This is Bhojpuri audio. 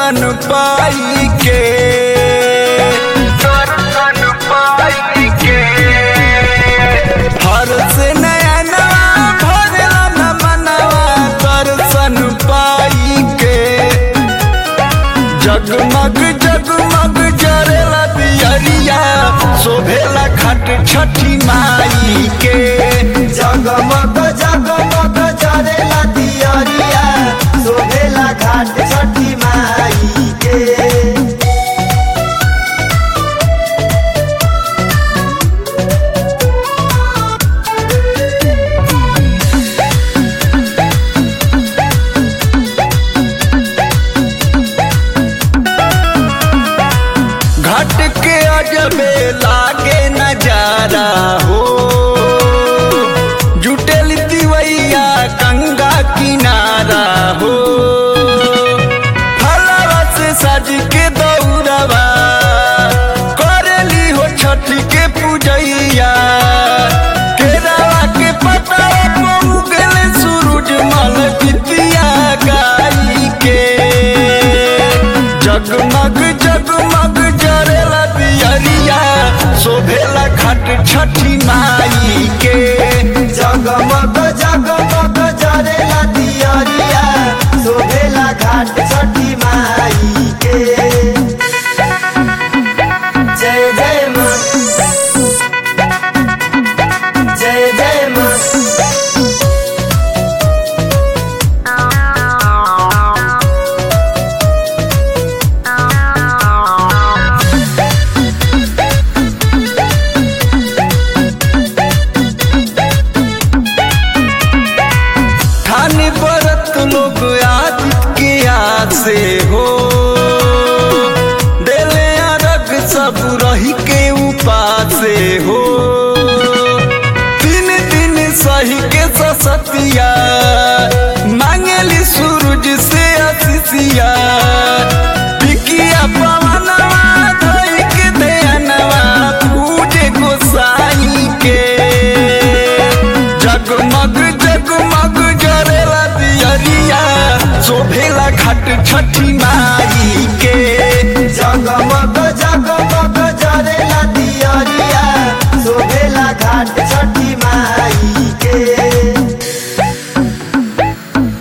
दर्शन पाई के दर्शन पाई के हर से नया नवा भरला न मनवा दर्शन पाई के जगमग जगमग जरेला दियरिया शोभेला खट छठी माई के जगमग जगमग जरेला दियरिया शोभेला घाट छठी माई के घाट के अजबे लागे नजारा हो जुटेल दिवैया गंगा किनारा हो फलवा से सज के दौड़वा करेली हो छठ के पूजैया केरावा के पतवा को उगल सूरज मल बितिया गाई के जगमग जगमग जरेला दियरिया शोभेला घाट छठी माई के जगमग जगमग जरेला दियरिया शोभेला घाट छठी माई के जय जय माँ जय जय माँ खाने बरत लोग आदित्य के याद से हो डेले अरग सब रही के उपासे हो दिन दिन सही के ससतिया मांगेली सूरज से आशीषिया पिकिया पवनवा धई के ध्यानवा पूजे गोसाई के जगमग जगमग जरेला दियरिया शोभेला घाट छठी माई